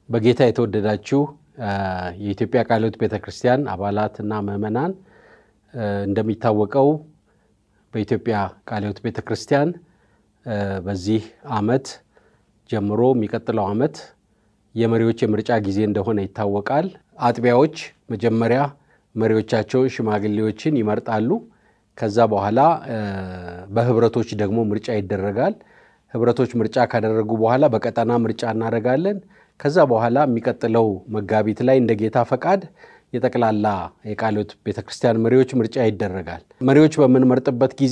በጌታ የተወደዳችሁ የኢትዮጵያ ቃለ ሕይወት ቤተ ክርስቲያን አባላትና ምዕመናን እንደሚታወቀው በኢትዮጵያ ቃለ ሕይወት ቤተ ክርስቲያን በዚህ ዓመት ጀምሮ የሚቀጥለው ዓመት የመሪዎች የምርጫ ጊዜ እንደሆነ ይታወቃል። አጥቢያዎች መጀመሪያ መሪዎቻቸውን ሽማግሌዎችን ይመርጣሉ። ከዛ በኋላ በህብረቶች ደግሞ ምርጫ ይደረጋል። ህብረቶች ምርጫ ካደረጉ በኋላ በቀጠና ምርጫ እናደርጋለን። ከዛ በኋላ የሚቀጥለው መጋቢት ላይ እንደ ጌታ ፈቃድ የጠቅላላ የቃለ ሕይወት ቤተ ክርስቲያን መሪዎች ምርጫ ይደረጋል። መሪዎች በምንመርጥበት ጊዜ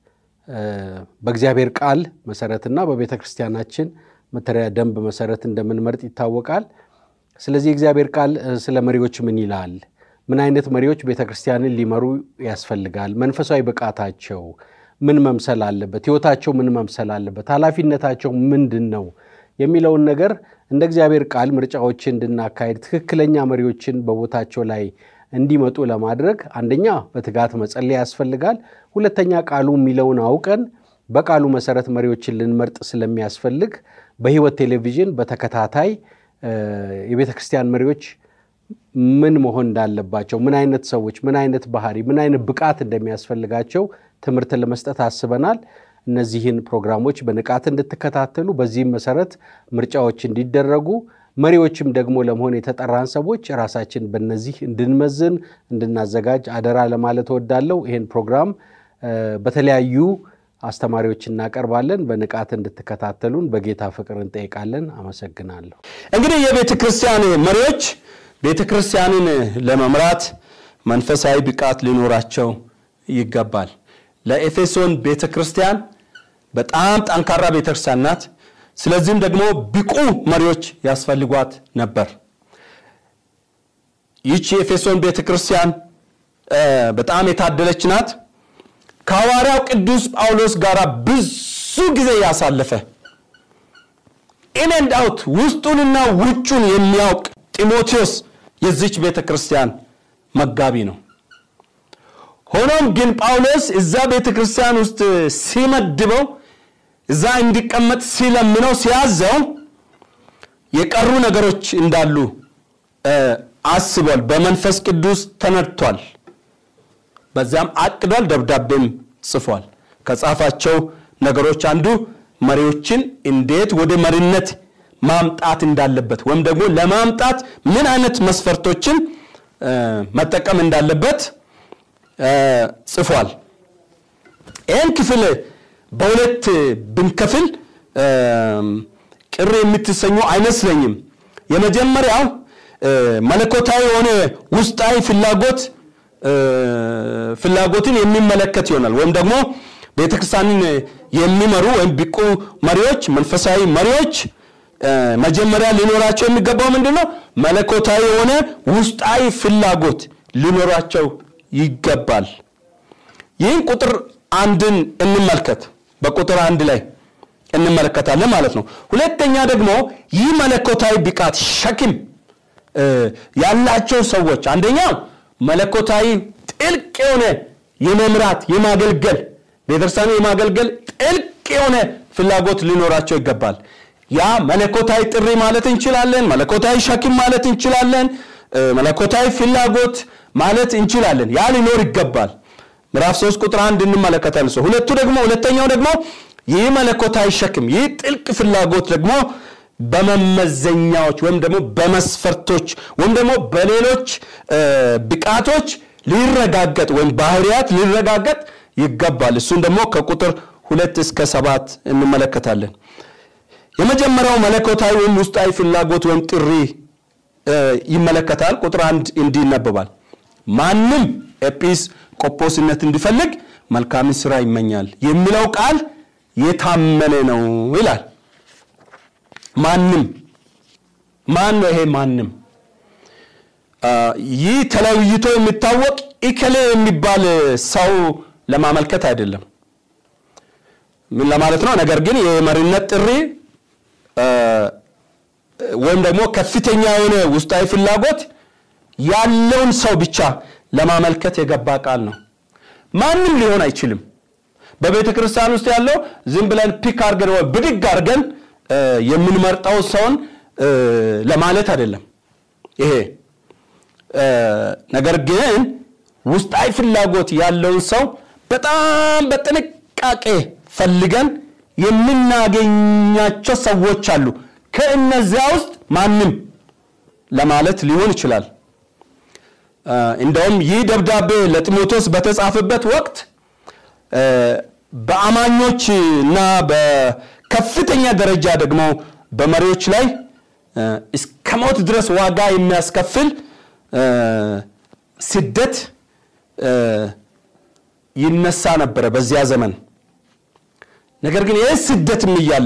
በእግዚአብሔር ቃል መሰረትና በቤተ ክርስቲያናችን መተሪያ ደንብ መሰረት እንደምንመርጥ ይታወቃል። ስለዚህ የእግዚአብሔር ቃል ስለ መሪዎች ምን ይላል? ምን አይነት መሪዎች ቤተ ክርስቲያንን ሊመሩ ያስፈልጋል? መንፈሳዊ ብቃታቸው ምን መምሰል አለበት? ህይወታቸው ምን መምሰል አለበት? ኃላፊነታቸው ምንድን ነው የሚለውን ነገር እንደ እግዚአብሔር ቃል ምርጫዎችን እንድናካሄድ ትክክለኛ መሪዎችን በቦታቸው ላይ እንዲመጡ ለማድረግ አንደኛ በትጋት መጸለይ ያስፈልጋል። ሁለተኛ ቃሉ የሚለውን አውቀን በቃሉ መሰረት መሪዎችን ልንመርጥ ስለሚያስፈልግ በህይወት ቴሌቪዥን በተከታታይ የቤተ ክርስቲያን መሪዎች ምን መሆን እንዳለባቸው፣ ምን አይነት ሰዎች፣ ምን አይነት ባህሪ፣ ምን አይነት ብቃት እንደሚያስፈልጋቸው ትምህርት ለመስጠት አስበናል። እነዚህን ፕሮግራሞች በንቃት እንድትከታተሉ በዚህም መሰረት ምርጫዎች እንዲደረጉ መሪዎችም ደግሞ ለመሆን የተጠራን ሰዎች ራሳችን በነዚህ እንድንመዝን እንድናዘጋጅ አደራ ለማለት እወዳለሁ። ይህን ፕሮግራም በተለያዩ አስተማሪዎች እናቀርባለን። በንቃት እንድትከታተሉን በጌታ ፍቅር እንጠይቃለን። አመሰግናለሁ። እንግዲህ የቤተ ክርስቲያን መሪዎች ቤተ ክርስቲያንን ለመምራት መንፈሳዊ ብቃት ሊኖራቸው ይገባል። ለኤፌሶን ቤተ ክርስቲያን በጣም ጠንካራ ቤተ ክርስቲያን ናት። ስለዚህም ደግሞ ብቁ መሪዎች ያስፈልጓት ነበር። ይህች የኤፌሶን ቤተ ክርስቲያን በጣም የታደለች ናት። ከሐዋርያው ቅዱስ ጳውሎስ ጋር ብዙ ጊዜ ያሳለፈ ኢን ኤንድ አውት ውስጡንና ውጩን የሚያውቅ ጢሞቴዎስ የዚች ቤተ ክርስቲያን መጋቢ ነው። ሆኖም ግን ጳውሎስ እዛ ቤተ ክርስቲያን ውስጥ ሲመድበው እዛ እንዲቀመጥ ሲለምነው ሲያዘው የቀሩ ነገሮች እንዳሉ አስቧል። በመንፈስ ቅዱስ ተነድቷል። በዚያም አቅዷል። ደብዳቤም ጽፏል። ከጻፋቸው ነገሮች አንዱ መሪዎችን እንዴት ወደ መሪነት ማምጣት እንዳለበት ወይም ደግሞ ለማምጣት ምን አይነት መስፈርቶችን መጠቀም እንዳለበት ጽፏል። ይህን ክፍል በሁለት ብንከፍል ቅር የምትሰኙ አይመስለኝም። የመጀመሪያው መለኮታዊ የሆነ ውስጣዊ ፍላጎት ፍላጎትን የሚመለከት ይሆናል። ወይም ደግሞ ቤተክርስቲያንን የሚመሩ ወይም ብቁ መሪዎች፣ መንፈሳዊ መሪዎች መጀመሪያ ሊኖራቸው የሚገባው ምንድን ነው? መለኮታዊ የሆነ ውስጣዊ ፍላጎት ሊኖራቸው ይገባል። ይህን ቁጥር አንድን እንመልከት። በቁጥር አንድ ላይ እንመለከታለን ማለት ነው። ሁለተኛ ደግሞ ይህ መለኮታዊ ብቃት ሸክም ያላቸው ሰዎች አንደኛው መለኮታዊ ጥልቅ የሆነ የመምራት የማገልገል ቤተክርስቲያኑ የማገልገል ጥልቅ የሆነ ፍላጎት ሊኖራቸው ይገባል። ያ መለኮታዊ ጥሪ ማለት እንችላለን። መለኮታዊ ሸክም ማለት እንችላለን። መለኮታዊ ፍላጎት ማለት እንችላለን። ያ ሊኖር ይገባል። ምዕራፍ 3 ቁጥር አንድ እንመለከታለን። ሰው ሁለቱ ደግሞ ሁለተኛው ደግሞ ይህ መለኮታዊ ሸክም ይህ ጥልቅ ፍላጎት ደግሞ በመመዘኛዎች ወይም ደግሞ በመስፈርቶች ወይም ደግሞ በሌሎች ብቃቶች ሊረጋገጥ ወይም ባህሪያት ሊረጋገጥ ይገባል። እሱን ደግሞ ከቁጥር ሁለት እስከ ሰባት እንመለከታለን። የመጀመሪያው መለኮታዊ ወይም ውስጣዊ ፍላጎት ወይም ጥሪ ይመለከታል። ቁጥር አንድ እንዲህ ይነበባል። ማንም ኤጲስ ቆጶስነት እንዲፈልግ መልካምን ስራ ይመኛል የሚለው ቃል የታመነ ነው ይላል። ማንም ማን ነው? ይሄ ማንም ይህ ተለይቶ የሚታወቅ ኢከሌ የሚባል ሰው ለማመልከት አይደለም። ምን ለማለት ነው? ነገር ግን የመሪነት ጥሪ ወይም ደግሞ ከፍተኛ የሆነ ውስጣዊ ፍላጎት ያለውን ሰው ብቻ ለማመልከት የገባ ቃል ነው። ማንም ሊሆን አይችልም። በቤተ ክርስቲያን ውስጥ ያለው ዝም ብለን ፒክ አድርገን ወይ ብድግ አድርገን የምንመርጠው ሰውን ለማለት አይደለም ይሄ ነገር ግን ውስጣዊ ፍላጎት ያለውን ሰው በጣም በጥንቃቄ ፈልገን የምናገኛቸው ሰዎች አሉ። ከእነዚያ ውስጥ ማንም ለማለት ሊሆን ይችላል። እንደውም ይህ ደብዳቤ ለጢሞቴዎስ በተጻፈበት ወቅት በአማኞች እና በከፍተኛ ደረጃ ደግሞ በመሪዎች ላይ እስከ ሞት ድረስ ዋጋ የሚያስከፍል ስደት ይነሳ ነበረ በዚያ ዘመን። ነገር ግን ይህ ስደትም እያለ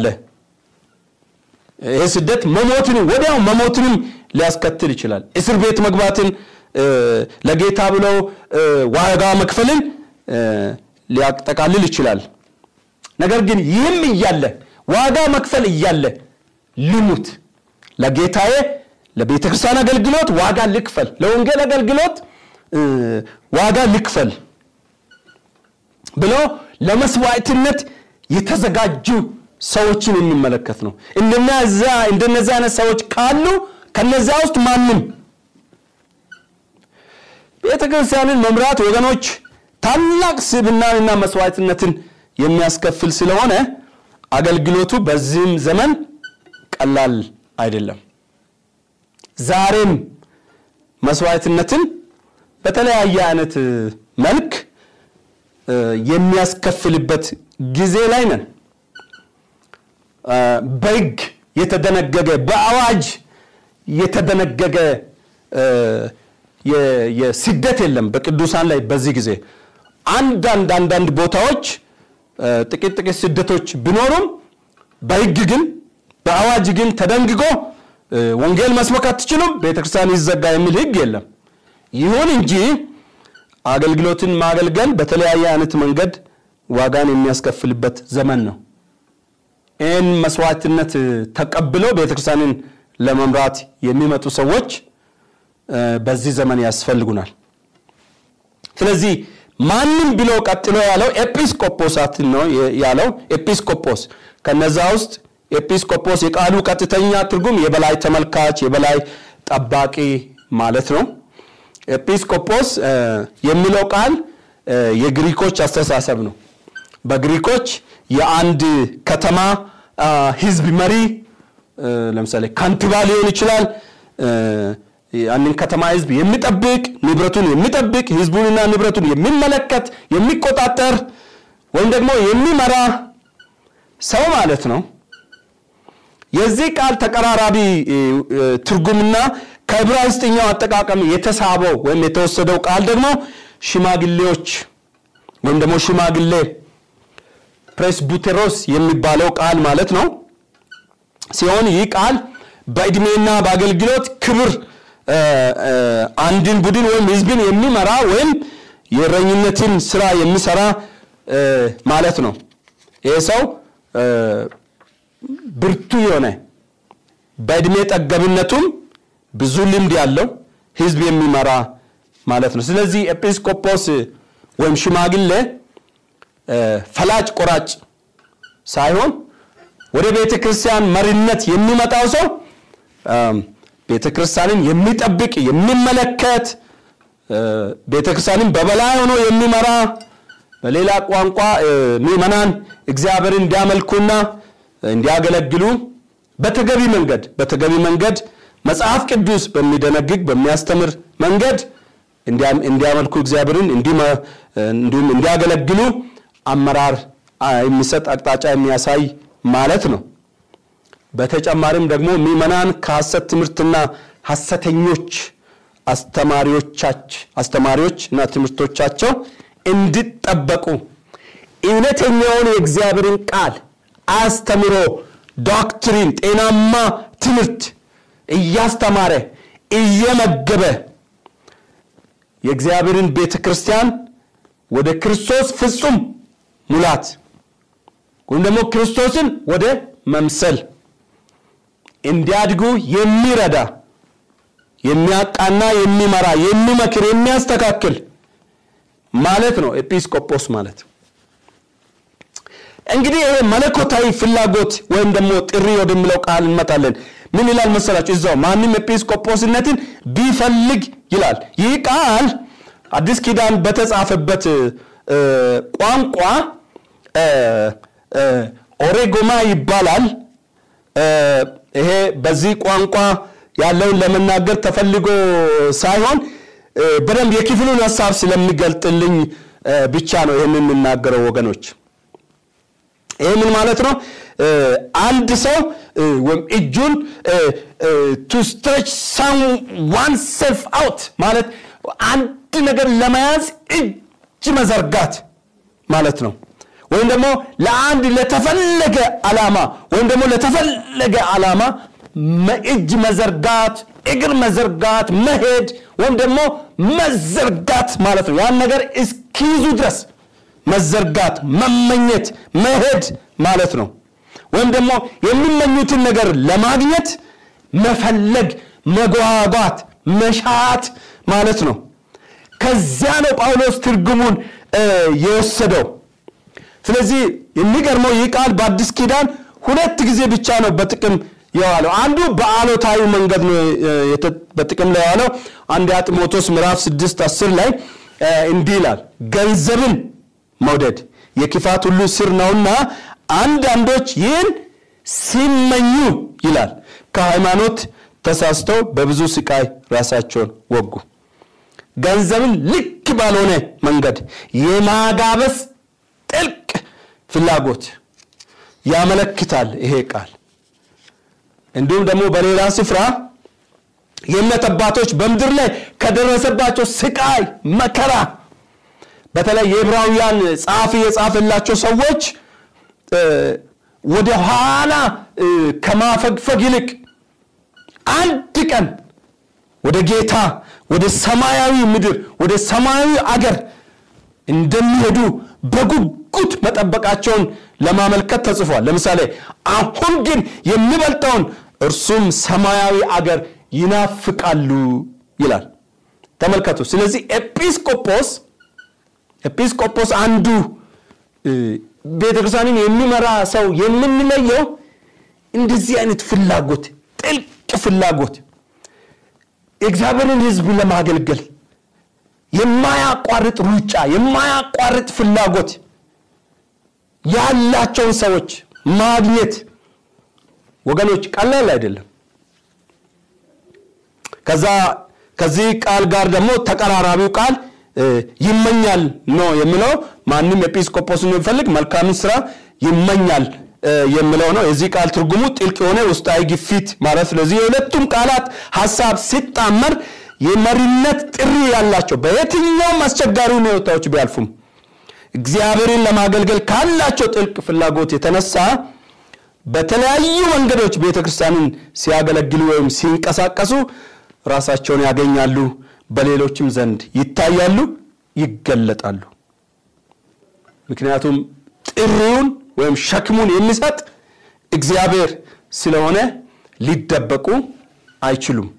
ይህ ስደት መሞትን ወዲያው መሞትንም ሊያስከትል ይችላል። እስር ቤት መግባትን ለጌታ ብለው ዋጋ መክፈልን ሊያጠቃልል ይችላል። ነገር ግን ይህም እያለ ዋጋ መክፈል እያለ ልሙት፣ ለጌታዬ ለቤተ ክርስቲያን አገልግሎት ዋጋ ልክፈል፣ ለወንጌል አገልግሎት ዋጋ ልክፈል ብሎ ለመስዋዕትነት የተዘጋጁ ሰዎችን የሚመለከት ነው። እንደነዚህ አይነት ሰዎች ካሉ ከነዚያ ውስጥ ማንም ቤተ ክርስቲያንን መምራት ወገኖች ታላቅ ስብናንና መስዋዕትነትን የሚያስከፍል ስለሆነ አገልግሎቱ በዚህም ዘመን ቀላል አይደለም። ዛሬም መስዋዕትነትን በተለያየ አይነት መልክ የሚያስከፍልበት ጊዜ ላይ ነን። በሕግ የተደነገገ በአዋጅ የተደነገገ የስደት የለም በቅዱሳን ላይ በዚህ ጊዜ አንዳንድ አንዳንድ ቦታዎች ጥቂት ጥቂት ስደቶች ቢኖሩም በሕግ ግን በአዋጅ ግን ተደንግጎ ወንጌል መስበክ አትችሉም፣ ቤተክርስቲያን ይዘጋ የሚል ሕግ የለም። ይሁን እንጂ አገልግሎትን ማገልገል በተለያየ አይነት መንገድ ዋጋን የሚያስከፍልበት ዘመን ነው። ይህን መስዋዕትነት ተቀብለው ቤተክርስቲያንን ለመምራት የሚመጡ ሰዎች በዚህ ዘመን ያስፈልጉናል። ስለዚህ ማንም ብሎ ቀጥሎ ያለው ኤጲስቆጶሳትን ነው ያለው። ኤጲስቆጶስ ከነዛ ውስጥ ኤጲስቆጶስ የቃሉ ቀጥተኛ ትርጉም የበላይ ተመልካች፣ የበላይ ጠባቂ ማለት ነው። ኤጲስቆጶስ የሚለው ቃል የግሪኮች አስተሳሰብ ነው። በግሪኮች የአንድ ከተማ ህዝብ መሪ ለምሳሌ ካንቲባ ሊሆን ይችላል። ያንን ከተማ ህዝብ የሚጠብቅ ንብረቱን የሚጠብቅ ህዝቡንና ንብረቱን የሚመለከት የሚቆጣጠር ወይም ደግሞ የሚመራ ሰው ማለት ነው። የዚህ ቃል ተቀራራቢ ትርጉምና ከዕብራይስጥኛው አጠቃቀም የተሳበው ወይም የተወሰደው ቃል ደግሞ ሽማግሌዎች ወይም ደግሞ ሽማግሌ ፕሬስቡቴሮስ የሚባለው ቃል ማለት ነው ሲሆን ይህ ቃል በዕድሜና በአገልግሎት ክብር አንድን ቡድን ወይም ህዝብን የሚመራ ወይም የእረኝነትን ስራ የሚሰራ ማለት ነው። ይህ ሰው ብርቱ የሆነ በዕድሜ ጠገብነቱም ብዙ ልምድ ያለው ህዝብ የሚመራ ማለት ነው። ስለዚህ ኤጲስቆጶስ ወይም ሽማግሌ ፈላጭ ቆራጭ ሳይሆን ወደ ቤተ ክርስቲያን መሪነት የሚመጣው ሰው ቤተ ክርስቲያንን የሚጠብቅ የሚመለከት ቤተ ክርስቲያንን በበላይ ሆኖ የሚመራ በሌላ ቋንቋ ምዕመናን እግዚአብሔርን እንዲያመልኩና እንዲያገለግሉ በተገቢ መንገድ በተገቢ መንገድ መጽሐፍ ቅዱስ በሚደነግግ በሚያስተምር መንገድ እንዲያመልኩ እግዚአብሔርን እንዲሁም እንዲያገለግሉ አመራር የሚሰጥ አቅጣጫ የሚያሳይ ማለት ነው። በተጨማሪም ደግሞ ምዕመናን ከሐሰት ትምህርትና ሐሰተኞች አስተማሪዎቻች አስተማሪዎች እና ትምህርቶቻቸው እንዲጠበቁ እውነተኛውን የእግዚአብሔርን ቃል አስተምሮ ዶክትሪን ጤናማ ትምህርት እያስተማረ እየመገበ የእግዚአብሔርን ቤተ ክርስቲያን ወደ ክርስቶስ ፍጹም ሙላት ወይም ደግሞ ክርስቶስን ወደ መምሰል እንዲያድጉ የሚረዳ የሚያቃና የሚመራ የሚመክር የሚያስተካክል ማለት ነው ኤጲስቆጶስ ማለት እንግዲህ ይሄ መለኮታዊ ፍላጎት ወይም ደግሞ ጥሪ ወደሚለው ቃል እንመጣለን ምን ይላል መሰላችሁ? እዛው ማንም ኤጲስቆጶስነትን ቢፈልግ ይላል። ይህ ቃል አዲስ ኪዳን በተጻፈበት ቋንቋ ኦሬጎማ ይባላል። ይሄ በዚህ ቋንቋ ያለውን ለመናገር ተፈልጎ ሳይሆን በደንብ የክፍሉን ሀሳብ ስለሚገልጥልኝ ብቻ ነው ይህንን የምናገረው ወገኖች። ይህ ምን ማለት ነው? አንድ ሰው ወይም እጁን ቱ ስትሬች ሳም ዋን ሴልፍ አውት ማለት አንድ ነገር ለመያዝ እጅ መዘርጋት ማለት ነው። ወይም ደግሞ ለአንድ ለተፈለገ ዓላማ ወይም ደግሞ ለተፈለገ ዓላማ እጅ መዘርጋት፣ እግር መዘርጋት፣ መሄድ ወይም ደግሞ መዘርጋት ማለት ነው። ያን ነገር እስኪይዙ ድረስ መዘርጋት፣ መመኘት፣ መሄድ ማለት ነው። ወይም ደግሞ የሚመኙትን ነገር ለማግኘት መፈለግ፣ መጓጓት፣ መሻት ማለት ነው። ከዚያ ነው ጳውሎስ ትርጉሙን የወሰደው። ስለዚህ የሚገርመው ይህ ቃል በአዲስ ኪዳን ሁለት ጊዜ ብቻ ነው በጥቅም የዋለው። አንዱ በአሎታዊ መንገድ ነው በጥቅም ላይ የዋለው። አንድ ጢሞቴዎስ ምዕራፍ 6 10 ላይ እንዲህ ይላል፣ ገንዘብን መውደድ የክፋት ሁሉ ስር ነውና አንዳንዶች ይህን ሲመኙ ይላል ከሃይማኖት ተሳስተው በብዙ ስቃይ ራሳቸውን ወጉ። ገንዘብን ልክ ባልሆነ መንገድ የማጋበስ ጥልቅ ፍላጎት ያመለክታል ይሄ ቃል። እንዲሁም ደግሞ በሌላ ስፍራ የእምነት አባቶች በምድር ላይ ከደረሰባቸው ስቃይ፣ መከራ በተለይ የዕብራውያን ጸሐፊ የጻፈላቸው ሰዎች ወደ ኋላ ከማፈግፈግ ይልቅ አንድ ቀን ወደ ጌታ ወደ ሰማያዊ ምድር ወደ ሰማያዊ አገር እንደሚሄዱ በጉጉት መጠበቃቸውን ለማመልከት ተጽፏል። ለምሳሌ አሁን ግን የሚበልጠውን እርሱም ሰማያዊ አገር ይናፍቃሉ ይላል። ተመልከቱ። ስለዚህ ኤጲስቆጶስ ኤጲስቆጶስ አንዱ ቤተክርስቲያንን የሚመራ ሰው የምንለየው እንደዚህ አይነት ፍላጎት፣ ጥልቅ ፍላጎት የእግዚአብሔርን ሕዝብ ለማገልገል የማያቋርጥ ሩጫ፣ የማያቋርጥ ፍላጎት ያላቸውን ሰዎች ማግኘት ወገኖች ቀላል አይደለም። ከዛ ከዚህ ቃል ጋር ደግሞ ተቀራራቢው ቃል ይመኛል ነው የሚለው። ማንም ኤጲስቆጶስን የሚፈልግ መልካምን ስራ ይመኛል የሚለው ነው። የዚህ ቃል ትርጉሙ ጥልቅ የሆነ ውስጣዊ ግፊት ማለት። ስለዚህ የሁለቱም ቃላት ሀሳብ ሲጣመር የመሪነት ጥሪ ያላቸው በየትኛውም አስቸጋሪ ሁኔታዎች ቢያልፉም እግዚአብሔርን ለማገልገል ካላቸው ጥልቅ ፍላጎት የተነሳ በተለያዩ መንገዶች ቤተ ክርስቲያንን ሲያገለግሉ ወይም ሲንቀሳቀሱ ራሳቸውን ያገኛሉ፣ በሌሎችም ዘንድ ይታያሉ፣ ይገለጣሉ። ምክንያቱም ጥሪውን ወይም ሸክሙን የሚሰጥ እግዚአብሔር ስለሆነ ሊደበቁ አይችሉም።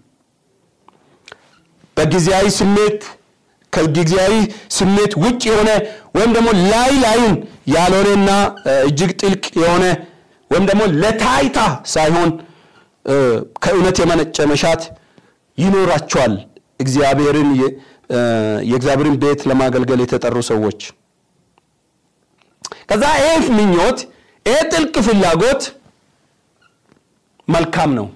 በጊዜያዊ ስሜት ከጊዜያዊ ስሜት ውጭ የሆነ ወይም ደግሞ ላይ ላዩን ያልሆነና እጅግ ጥልቅ የሆነ ወይም ደግሞ ለታይታ ሳይሆን ከእውነት የመነጨ መሻት ይኖራቸዋል። እግዚአብሔርን የእግዚአብሔርን ቤት ለማገልገል የተጠሩ ሰዎች ከዛ ይህ ምኞት ይህ ጥልቅ ፍላጎት መልካም ነው፣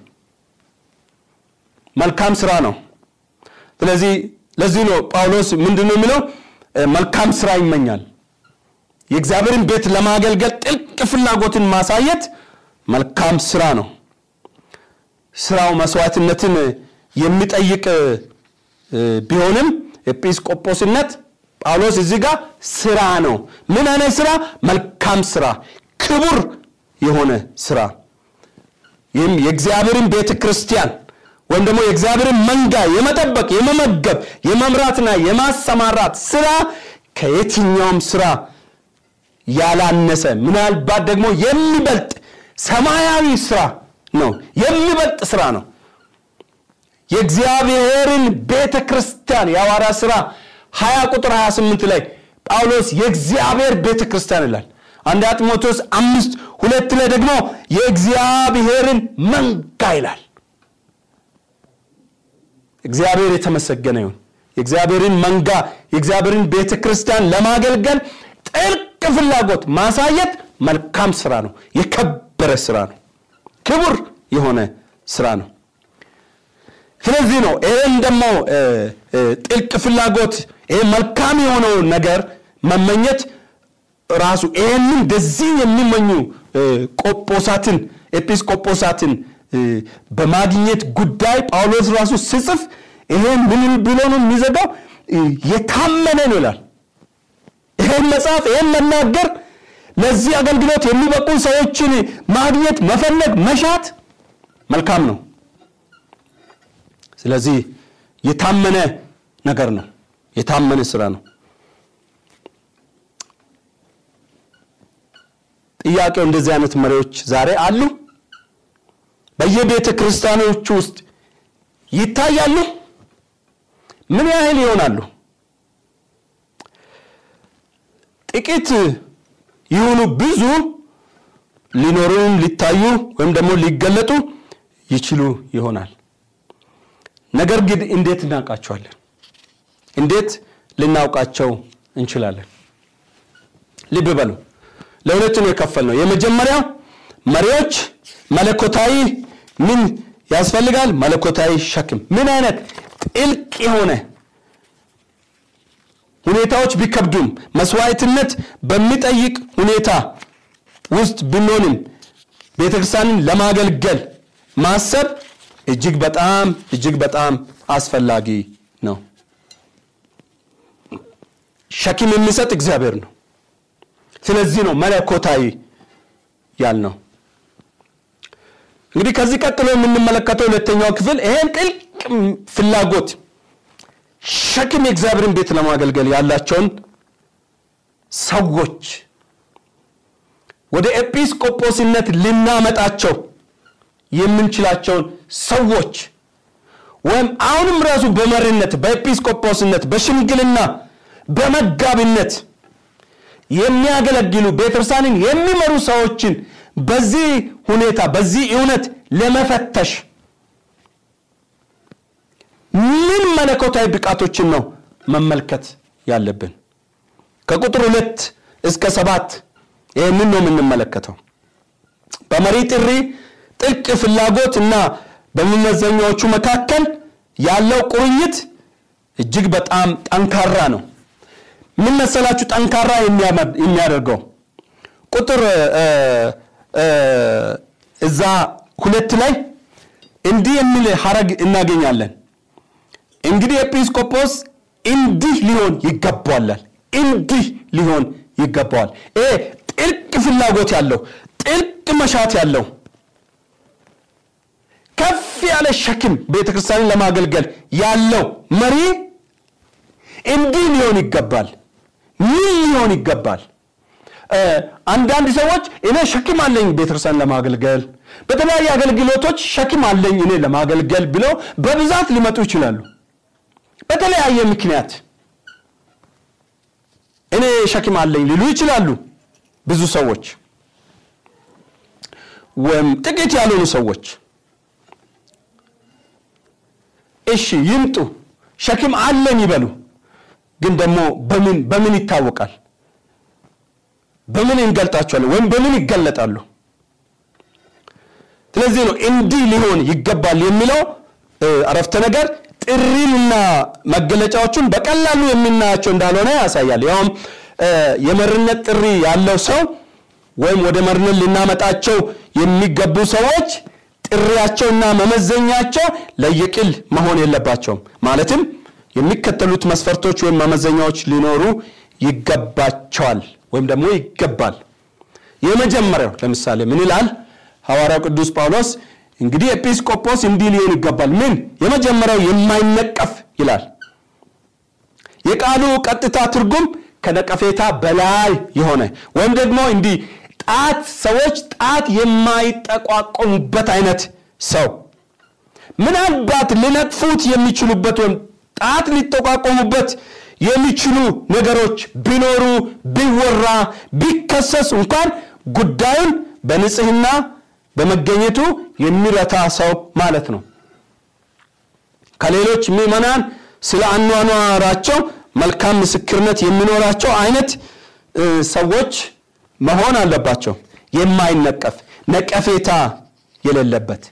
መልካም ስራ ነው። ስለዚህ ለዚህ ነው ጳውሎስ ምንድን ነው የሚለው? መልካም ስራ ይመኛል። የእግዚአብሔርን ቤት ለማገልገል ጥልቅ ፍላጎትን ማሳየት መልካም ስራ ነው። ስራው መስዋዕትነትን የሚጠይቅ ቢሆንም ኤጲስቆጶስነት ጳውሎስ እዚህ ጋር ስራ ነው። ምን አይነት ስራ? መልካም ስራ፣ ክቡር የሆነ ስራ። ይህም የእግዚአብሔርን ቤተ ክርስቲያን ወይም ደግሞ የእግዚአብሔርን መንጋ የመጠበቅ የመመገብ፣ የመምራትና የማሰማራት ስራ ከየትኛውም ስራ ያላነሰ ምናልባት ደግሞ የሚበልጥ ሰማያዊ ስራ ነው። የሚበልጥ ስራ ነው። የእግዚአብሔርን ቤተ ክርስቲያን የሐዋርያ ሥራ 20 ቁጥር 28 ላይ ጳውሎስ የእግዚአብሔር ቤተ ክርስቲያን ይላል። አንድ ጢሞቴዎስ አምስት ሁለት ላይ ደግሞ የእግዚአብሔርን መንጋ ይላል። እግዚአብሔር የተመሰገነ ይሁን። የእግዚአብሔርን መንጋ የእግዚአብሔርን ቤተ ክርስቲያን ለማገልገል ጥልቅ ፍላጎት ማሳየት መልካም ስራ ነው። የከበረ ስራ ነው። ክቡር የሆነ ስራ ነው። ስለዚህ ነው ይህን ደግሞ ጥልቅ ፍላጎት ይሄ መልካም የሆነው ነገር መመኘት ራሱ ይህንን እንደዚህ የሚመኙ ቆጶሳትን ኤጲስቆጶሳትን በማግኘት ጉዳይ ጳውሎስ ራሱ ስጽፍ ይሄን ምን ብሎ ነው የሚዘጋው? የታመነ ነው ይላል። ይሄን መጽሐፍ ይሄን መናገር ለዚህ አገልግሎት የሚበቁ ሰዎችን ማግኘት መፈለግ መሻት መልካም ነው። ስለዚህ የታመነ ነገር ነው። የታመነ ስራ ነው። ጥያቄው እንደዚህ አይነት መሪዎች ዛሬ አሉ? በየቤተ ክርስቲያኖቹ ውስጥ ይታያሉ? ምን ያህል ይሆናሉ? ጥቂት ይሁኑ ብዙ ሊኖሩም ሊታዩ ወይም ደግሞ ሊገለጡ ይችሉ ይሆናል። ነገር ግን እንዴት እናውቃቸዋለን? እንዴት ልናውቃቸው እንችላለን? ልብ በሉ። ለሁለት ነው የከፈልነው። የመጀመሪያው መሪዎች መለኮታዊ ምን ያስፈልጋል? መለኮታዊ ሸክም። ምን አይነት ጥልቅ የሆነ ሁኔታዎች ቢከብዱም መስዋዕትነት በሚጠይቅ ሁኔታ ውስጥ ብንሆንም ቤተክርስቲያንን ለማገልገል ማሰብ እጅግ በጣም እጅግ በጣም አስፈላጊ ነው። ሸክም የሚሰጥ እግዚአብሔር ነው። ስለዚህ ነው መለኮታዊ ያልነው። እንግዲህ ከዚህ ቀጥሎ የምንመለከተው ሁለተኛው ክፍል ይሄን ጥልቅ ፍላጎት ሸክም የእግዚአብሔርን ቤት ለማገልገል ያላቸውን ሰዎች ወደ ኤጲስቆጶስነት ልናመጣቸው የምንችላቸውን ሰዎች ወይም አሁንም ራሱ በመሪነት በኤጲስቆጶስነት በሽምግልና በመጋቢነት የሚያገለግሉ ቤተክርስቲያንን የሚመሩ ሰዎችን በዚህ ሁኔታ በዚህ እውነት ለመፈተሽ ምን መለኮታዊ ብቃቶችን ነው መመልከት ያለብን? ከቁጥር ሁለት እስከ ሰባት ይህንን ነው የምንመለከተው። በመሪ ጥሪ ጥልቅ ፍላጎት እና በመመዘኛዎቹ መካከል ያለው ቁርኝት እጅግ በጣም ጠንካራ ነው። ምን መሰላችሁ ጠንካራ የሚያደርገው ቁጥር እዛ ሁለት ላይ እንዲህ የሚል ሀረግ እናገኛለን። እንግዲህ ኤጲስቆጶስ እንዲህ ሊሆን ይገባዋላል። እንዲህ ሊሆን ይገባዋል። ይሄ ጥልቅ ፍላጎት ያለው ጥልቅ መሻት ያለው ከፍ ያለ ሸክም ቤተክርስቲያንን ለማገልገል ያለው መሪ እንዲህ ሊሆን ይገባል። ምን ሊሆን ይገባል? አንዳንድ ሰዎች እኔ ሸክም አለኝ ቤተክርስቲያን ለማገልገል በተለያዩ አገልግሎቶች ሸክም አለኝ እኔ ለማገልገል ብለው በብዛት ሊመጡ ይችላሉ። በተለያየ ምክንያት እኔ ሸክም አለኝ ሊሉ ይችላሉ ብዙ ሰዎች ወይም ጥቂት ያልሆኑ ሰዎች። እሺ ይምጡ፣ ሸክም አለኝ ይበሉ። ግን ደግሞ በምን በምን ይታወቃል? በምን እንገልጣቸዋለን? ወይም በምን ይገለጣሉ? ስለዚህ ነው እንዲህ ሊሆን ይገባል የሚለው አረፍተ ነገር ጥሪንና መገለጫዎቹን በቀላሉ የምናያቸው እንዳልሆነ ያሳያል። ያውም የመሪነት ጥሪ ያለው ሰው ወይም ወደ መሪነት ልናመጣቸው የሚገቡ ሰዎች ጥሪያቸውና መመዘኛቸው ለየቅል መሆን የለባቸውም። ማለትም የሚከተሉት መስፈርቶች ወይም መመዘኛዎች ሊኖሩ ይገባቸዋል ወይም ደግሞ ይገባል። የመጀመሪያው ለምሳሌ ምን ይላል ሐዋርያው ቅዱስ ጳውሎስ? እንግዲህ ኤጲስቆጶስ እንዲህ ሊሆን ይገባል። ምን? የመጀመሪያው የማይነቀፍ ይላል። የቃሉ ቀጥታ ትርጉም ከነቀፌታ በላይ የሆነ ወይም ደግሞ እንዲህ ጣት ሰዎች ጣት የማይጠቋቆሙበት አይነት ሰው ምናልባት ሊነቅፉት የሚችሉበት ወይም ጣት ሊጠቋቆሙበት የሚችሉ ነገሮች ቢኖሩ ቢወራ ቢከሰስ እንኳን ጉዳዩን በንጽህና በመገኘቱ የሚረታ ሰው ማለት ነው። ከሌሎች ምዕመናን ስለ አኗኗራቸው መልካም ምስክርነት የሚኖራቸው አይነት ሰዎች መሆን አለባቸው። የማይነቀፍ ነቀፌታ የሌለበት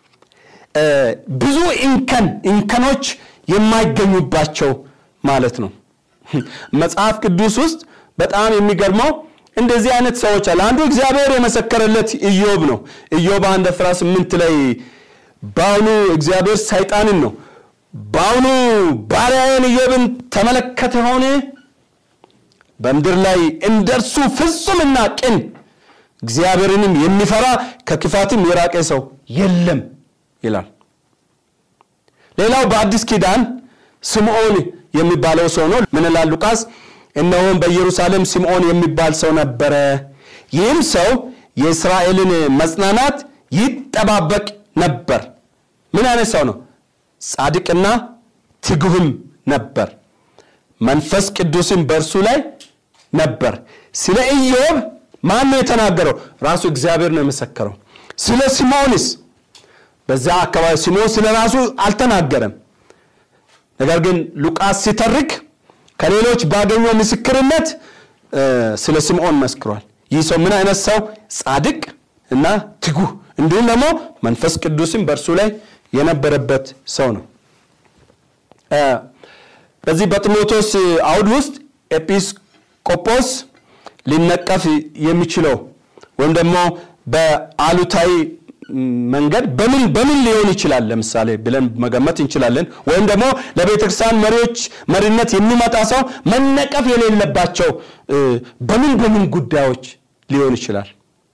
ብዙ እንከን እንከኖች የማይገኙባቸው ማለት ነው። መጽሐፍ ቅዱስ ውስጥ በጣም የሚገርመው እንደዚህ አይነት ሰዎች አለ። አንዱ እግዚአብሔር የመሰከረለት ኢዮብ ነው። ኢዮብ አንድ አስራ ስምንት ላይ በአሁኑ እግዚአብሔር ሰይጣንን ነው በአሁኑ ባሪያዬን ኢዮብን ተመለከተ ሆነ በምድር ላይ እንደርሱ ፍጹምና ቅን እግዚአብሔርንም የሚፈራ ከክፋትም የራቀ ሰው የለም ይላል። ሌላው በአዲስ ኪዳን ስምዖን የሚባለው ሰው ነው። ምን ይላል ሉቃስ? እነሆም በኢየሩሳሌም ስምዖን የሚባል ሰው ነበረ። ይህም ሰው የእስራኤልን መጽናናት ይጠባበቅ ነበር። ምን አይነት ሰው ነው? ጻድቅና ትጉህም ነበር። መንፈስ ቅዱስም በእርሱ ላይ ነበር። ስለ ኢዮብ ማን ነው የተናገረው? ራሱ እግዚአብሔር ነው የመሰከረው። ስለ ስምዖንስ በዛ አካባቢ ስምዖን ስለ ራሱ አልተናገረም። ነገር ግን ሉቃስ ሲተርክ ከሌሎች ባገኘው ምስክርነት ስለ ስምዖን መስክሯል። ይህ ሰው ምን አይነት ሰው? ጻድቅ እና ትጉህ እንዲሁም ደግሞ መንፈስ ቅዱስም በእርሱ ላይ የነበረበት ሰው ነው። በዚህ በጢሞቴዎስ አውድ ውስጥ ኤጲስቆጶስ ሊነቀፍ የሚችለው ወይም ደግሞ በአሉታዊ መንገድ በምን በምን ሊሆን ይችላል ለምሳሌ ብለን መገመት እንችላለን። ወይም ደግሞ ለቤተ ክርስቲያን መሪዎች መሪነት የሚመጣ ሰው መነቀፍ የሌለባቸው በምን በምን ጉዳዮች ሊሆን ይችላል?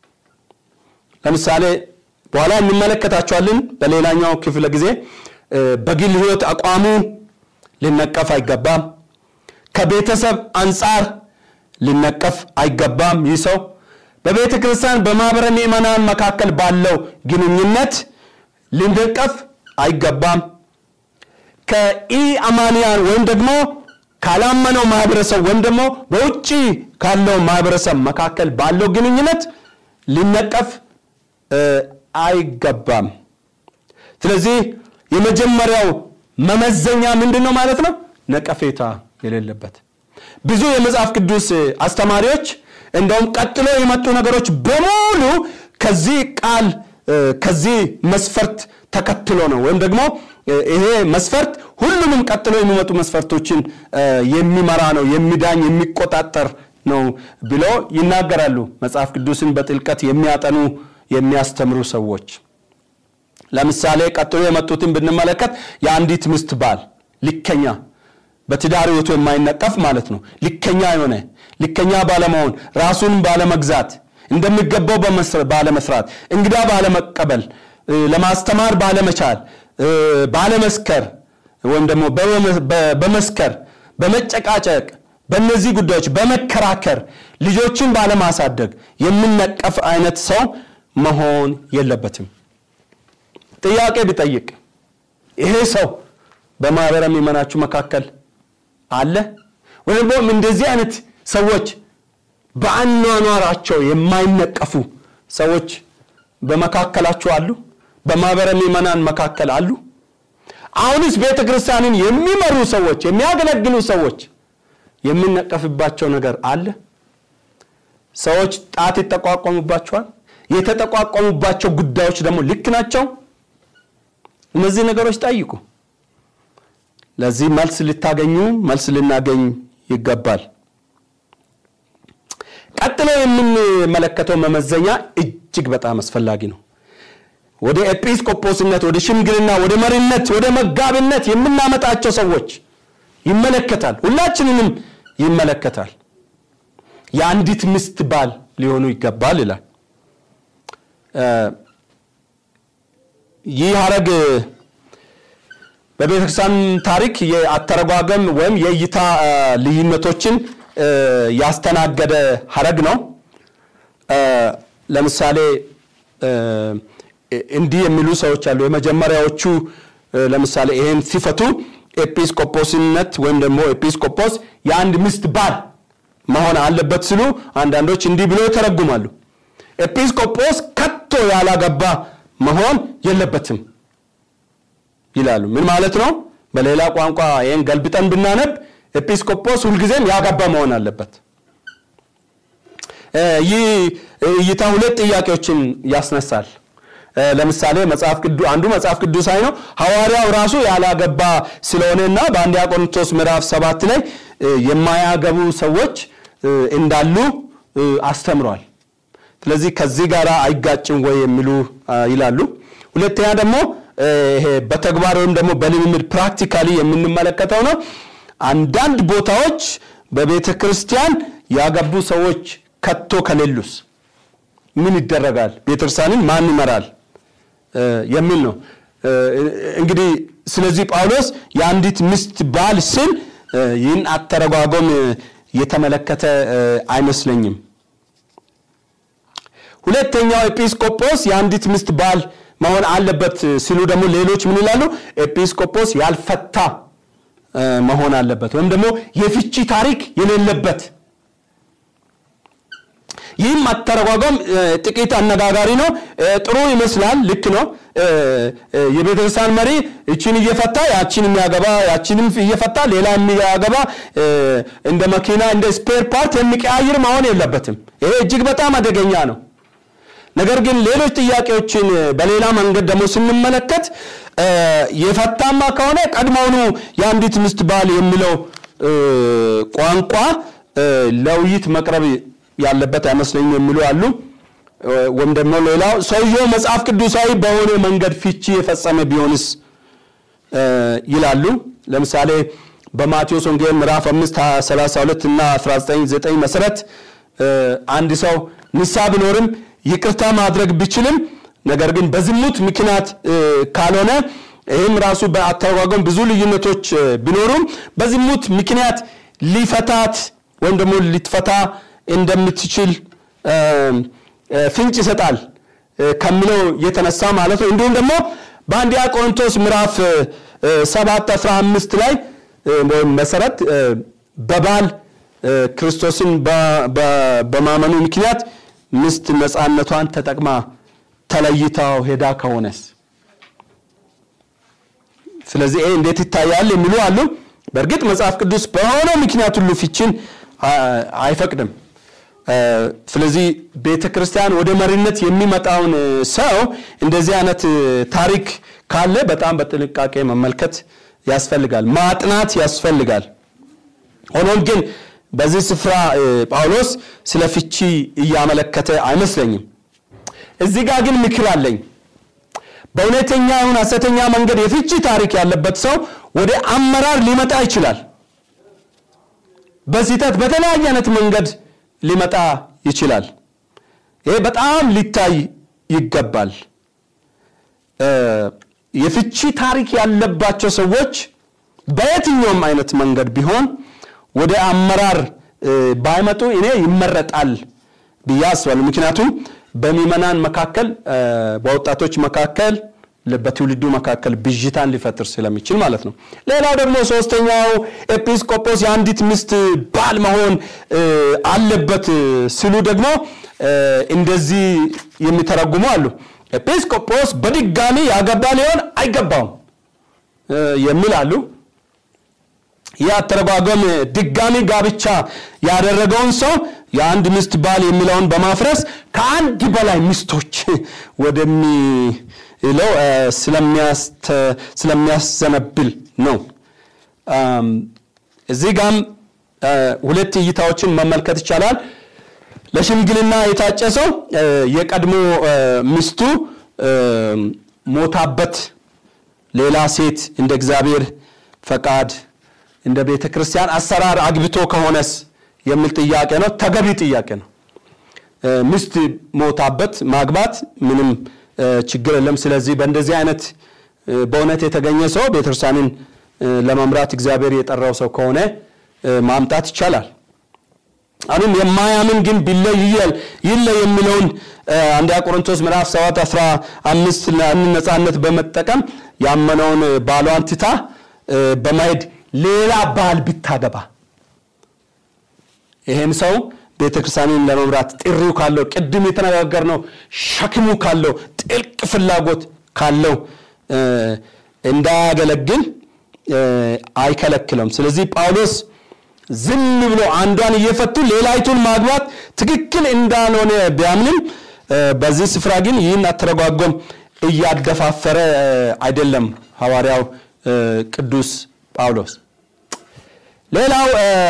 ለምሳሌ በኋላ እንመለከታቸዋለን። በሌላኛው ክፍለ ጊዜ በግል ሕይወት አቋሙ ሊነቀፍ አይገባም። ከቤተሰብ አንጻር ሊነቀፍ አይገባም። ይህ ሰው በቤተ ክርስቲያን በማኅበረ ምዕመናን መካከል ባለው ግንኙነት ሊነቀፍ አይገባም። ከኢአማንያን ወይም ደግሞ ካላመነው ማህበረሰብ ወይም ደግሞ በውጭ ካለው ማህበረሰብ መካከል ባለው ግንኙነት ሊነቀፍ አይገባም። ስለዚህ የመጀመሪያው መመዘኛ ምንድን ነው ማለት ነው? ነቀፌታ የሌለበት። ብዙ የመጽሐፍ ቅዱስ አስተማሪዎች እንደውም ቀጥሎ የመጡ ነገሮች በሙሉ ከዚህ ቃል ከዚህ መስፈርት ተከትሎ ነው ወይም ደግሞ ይሄ መስፈርት ሁሉንም ቀጥሎ የሚመጡ መስፈርቶችን የሚመራ ነው፣ የሚዳኝ የሚቆጣጠር ነው ብሎ ይናገራሉ። መጽሐፍ ቅዱስን በጥልቀት የሚያጠኑ የሚያስተምሩ ሰዎች ለምሳሌ ቀጥሎ የመጡትን ብንመለከት የአንዲት ሚስት ባል ልከኛ፣ በትዳር ሕይወቱ የማይነቀፍ ማለት ነው። ልከኛ የሆነ ልከኛ ባለመሆን፣ ራሱን ባለመግዛት፣ እንደሚገባው ባለመስራት፣ እንግዳ ባለመቀበል፣ ለማስተማር ባለመቻል፣ ባለመስከር ወይም ደግሞ በመስከር፣ በመጨቃጨቅ፣ በእነዚህ ጉዳዮች በመከራከር ልጆችን ባለማሳደግ የሚነቀፍ አይነት ሰው መሆን የለበትም። ጥያቄ ቢጠይቅ ይሄ ሰው በማህበረ ምዕመናችሁ መካከል አለ ወይም ደግሞ እንደዚህ አይነት ሰዎች በአኗኗራቸው የማይነቀፉ ሰዎች በመካከላችሁ አሉ? በማህበረ ምዕመናን መካከል አሉ? አሁንስ ቤተ ክርስቲያንን የሚመሩ ሰዎች የሚያገለግሉ ሰዎች የሚነቀፍባቸው ነገር አለ? ሰዎች ጣት ይጠቋቋሙባቸዋል። የተጠቋቋሙባቸው ጉዳዮች ደግሞ ልክ ናቸው? እነዚህ ነገሮች ጠይቁ። ለዚህ መልስ ልታገኙ መልስ ልናገኝ ይገባል። ቀጥሎ የምንመለከተው መመዘኛ እጅግ በጣም አስፈላጊ ነው። ወደ ኤጲስቆጶስነት፣ ወደ ሽምግልና፣ ወደ መሪነት፣ ወደ መጋቢነት የምናመጣቸው ሰዎች ይመለከታል። ሁላችንንም ይመለከታል። የአንዲት ሚስት ባል ሊሆኑ ይገባል ይላል። ይህ ሐረግ በቤተክርስቲያን ታሪክ የአተረጓጎም ወይም የእይታ ልዩነቶችን ያስተናገደ ሐረግ ነው። ለምሳሌ እንዲህ የሚሉ ሰዎች አሉ። የመጀመሪያዎቹ ለምሳሌ ይሄን ሲፈቱ ኤጲስቆጶስነት ወይም ደግሞ ኤጲስቆጶስ የአንድ ሚስት ባል መሆን አለበት ሲሉ አንዳንዶች እንዲህ ብሎ ይተረጉማሉ። ኤጲስቆጶስ ከቶ ያላገባ መሆን የለበትም ይላሉ። ምን ማለት ነው? በሌላ ቋንቋ ይህን ገልብጠን ብናነብ ኤጲስቆጶስ ሁልጊዜም ያገባ መሆን አለበት። ይህ እይታ ሁለት ጥያቄዎችን ያስነሳል። ለምሳሌ መጽሐፍ ቅዱስ አንዱ መጽሐፍ ቅዱሳዊ ነው። ሐዋርያው ራሱ ያላገባ ስለሆነና በአንደኛ ቆሮንቶስ ምዕራፍ ሰባት ላይ የማያገቡ ሰዎች እንዳሉ አስተምሯል። ስለዚህ ከዚህ ጋር አይጋጭም ወይ የሚሉ ይላሉ። ሁለተኛ ደግሞ ይሄ በተግባር ወይም ደግሞ በልምምድ ፕራክቲካሊ የምንመለከተው ነው። አንዳንድ ቦታዎች በቤተ ክርስቲያን ያገቡ ሰዎች ከቶ ከሌሉስ ምን ይደረጋል? ቤተክርስቲያንን ማን ይመራል? የሚል ነው። እንግዲህ ስለዚህ ጳውሎስ የአንዲት ሚስት ባል ስል ይህን አተረጓጎም የተመለከተ አይመስለኝም። ሁለተኛው ኤጲስቆጶስ የአንዲት ሚስት ባል መሆን አለበት ሲሉ ደግሞ ሌሎች ምን ይላሉ? ኤጲስቆጶስ ያልፈታ መሆን አለበት ወይም ደግሞ የፍቺ ታሪክ የሌለበት ይህም አተረጓጓም ጥቂት አነጋጋሪ ነው። ጥሩ ይመስላል፣ ልክ ነው። የቤተክርስቲያን መሪ እችን እየፈታ ያችን የሚያገባ ያችንም እየፈታ ሌላ የሚያገባ እንደ መኪና እንደ ስፔር ፓርት የሚቀያይር መሆን የለበትም። ይሄ እጅግ በጣም አደገኛ ነው። ነገር ግን ሌሎች ጥያቄዎችን በሌላ መንገድ ደግሞ ስንመለከት የፈታማ ከሆነ ቀድሞውኑ የአንዲት ሚስት ባል የሚለው ቋንቋ ለውይይት መቅረብ ያለበት አይመስለኝም የሚሉ አሉ። ወይም ደግሞ ሌላው ሰውየው መጽሐፍ ቅዱሳዊ በሆነ መንገድ ፍቺ የፈጸመ ቢሆንስ ይላሉ። ለምሳሌ በማቴዎስ ወንጌል ምዕራፍ 5 32 እና 19 መሰረት አንድ ሰው ንስሐ ቢኖርም ይቅርታ ማድረግ ቢችልም ነገር ግን በዝሙት ምክንያት ካልሆነ ይህም ራሱ በአተረጓጎም ብዙ ልዩነቶች ቢኖሩም በዝሙት ምክንያት ሊፈታት ወይም ደግሞ ሊትፈታ እንደምትችል ፍንጭ ይሰጣል ከሚለው የተነሳ ማለት ነው። እንዲሁም ደግሞ በአንደኛ ቆሮንቶስ ምዕራፍ 7 15 ላይ ወይም መሰረት በባል ክርስቶስን በማመኑ ምክንያት ሚስት ነፃነቷን ተጠቅማ ተለይታው ሄዳ ከሆነስ ስለዚህ ይሄ እንዴት ይታያል የሚሉ አሉ። በእርግጥ መጽሐፍ ቅዱስ በሆነው ምክንያት ሁሉ ፍቺን አይፈቅድም። ስለዚህ ቤተ ክርስቲያን ወደ መሪነት የሚመጣውን ሰው እንደዚህ አይነት ታሪክ ካለ በጣም በጥንቃቄ መመልከት ያስፈልጋል፣ ማጥናት ያስፈልጋል። ሆኖም ግን በዚህ ስፍራ ጳውሎስ ስለ ፍቺ እያመለከተ አይመስለኝም። እዚህ ጋር ግን ምክር አለኝ። በእውነተኛ ይሁን ሐሰተኛ መንገድ የፍቺ ታሪክ ያለበት ሰው ወደ አመራር ሊመጣ ይችላል። በስህተት በተለያየ አይነት መንገድ ሊመጣ ይችላል። ይሄ በጣም ሊታይ ይገባል። የፍቺ ታሪክ ያለባቸው ሰዎች በየትኛውም አይነት መንገድ ቢሆን ወደ አመራር ባይመጡ እኔ ይመረጣል ብዬ አስባለሁ። ምክንያቱም በሚመናን መካከል በወጣቶች መካከል በትውልዱ መካከል ብዥታን ሊፈጥር ስለሚችል ማለት ነው። ሌላው ደግሞ ሶስተኛው ኤጲስቆጶስ የአንዲት ሚስት ባል መሆን አለበት ሲሉ ደግሞ እንደዚህ የሚተረጉሙ አሉ። ኤጲስቆጶስ በድጋሚ ያገባ ሊሆን አይገባውም የሚል አሉ። ይህ አተረጓጎም ድጋሚ ጋብቻ ያደረገውን ሰው የአንድ ሚስት ባል የሚለውን በማፍረስ ከአንድ በላይ ሚስቶች ወደሚለው ስለሚያዘነብል ነው። እዚህ ጋም ሁለት እይታዎችን መመልከት ይቻላል። ለሽምግልና የታጨ ሰው የቀድሞ ሚስቱ ሞታበት ሌላ ሴት እንደ እግዚአብሔር ፈቃድ እንደ ቤተ ክርስቲያን አሰራር አግብቶ ከሆነስ የሚል ጥያቄ ነው። ተገቢ ጥያቄ ነው። ሚስት ሞታበት ማግባት ምንም ችግር የለም። ስለዚህ በእንደዚህ አይነት በእውነት የተገኘ ሰው ቤተክርስቲያንን ለመምራት እግዚአብሔር የጠራው ሰው ከሆነ ማምጣት ይቻላል። አሁንም የማያምን ግን ቢለይ ይለይ የሚለውን አንደኛ ቆሮንቶስ ምዕራፍ 7 15 ነፃነት በመጠቀም ያመነውን ባሏን ትታ በማሄድ ሌላ ባል ብታገባ ይሄም ሰው ቤተክርስቲያንን ለመምራት ጥሪው ካለው ቅድም የተነጋገርነው ሸክሙ ካለው ጥልቅ ፍላጎት ካለው እንዳያገለግል አይከለክለም። ስለዚህ ጳውሎስ ዝም ብሎ አንዷን እየፈቱ ሌላይቱን ማግባት ትክክል እንዳልሆነ ቢያምንም በዚህ ስፍራ ግን ይህን አተረጓጎም እያደፋፈረ አይደለም ሐዋርያው ቅዱስ ጳውሎስ። ሌላው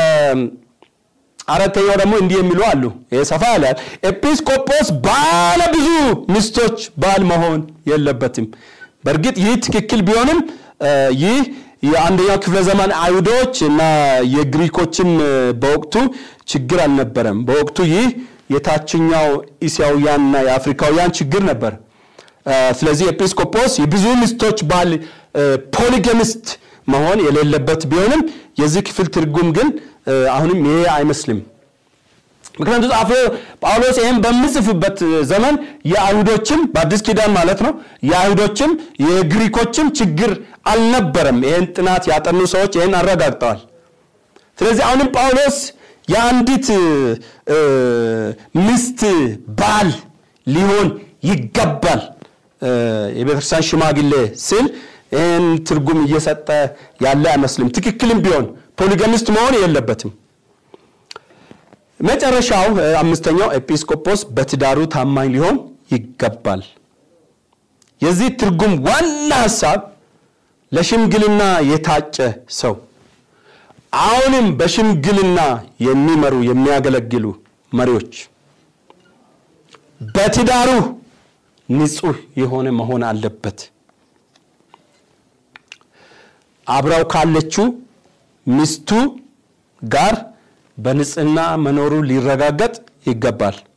አራተኛው ደግሞ እንዲህ የሚሉ አሉ። ይሄ ሰፋ ያለ ኤጲስቆጶስ ባለ ብዙ ሚስቶች ባል መሆን የለበትም። በእርግጥ ይህ ትክክል ቢሆንም ይህ የአንደኛው ክፍለ ዘመን አይሁዶች እና የግሪኮችም በወቅቱ ችግር አልነበረም። በወቅቱ ይህ የታችኛው እስያውያንና የአፍሪካውያን ችግር ነበር። ስለዚህ ኤጲስቆጶስ የብዙ ሚስቶች ባል ፖሊገሚስት መሆን የሌለበት ቢሆንም የዚህ ክፍል ትርጉም ግን አሁንም ይሄ አይመስልም። ምክንያቱ ጻፎ ጳውሎስ ይህም በምጽፍበት ዘመን የአይሁዶችም በአዲስ ኪዳን ማለት ነው የአይሁዶችም የግሪኮችም ችግር አልነበረም። ይህን ጥናት ያጠኑ ሰዎች ይህን አረጋግጠዋል። ስለዚህ አሁንም ጳውሎስ የአንዲት ሚስት ባል ሊሆን ይገባል የቤተክርስቲያን ሽማግሌ ስል ይህን ትርጉም እየሰጠ ያለ አይመስልም። ትክክልም ቢሆን ፖሊገሚስት መሆን የለበትም። መጨረሻው አምስተኛው ኤጲስቆጶስ በትዳሩ ታማኝ ሊሆን ይገባል። የዚህ ትርጉም ዋና ሀሳብ ለሽምግልና የታጨ ሰው አሁንም በሽምግልና የሚመሩ የሚያገለግሉ መሪዎች በትዳሩ ንጹህ የሆነ መሆን አለበት። አብራው ካለችው ሚስቱ ጋር በንጽህና መኖሩ ሊረጋገጥ ይገባል።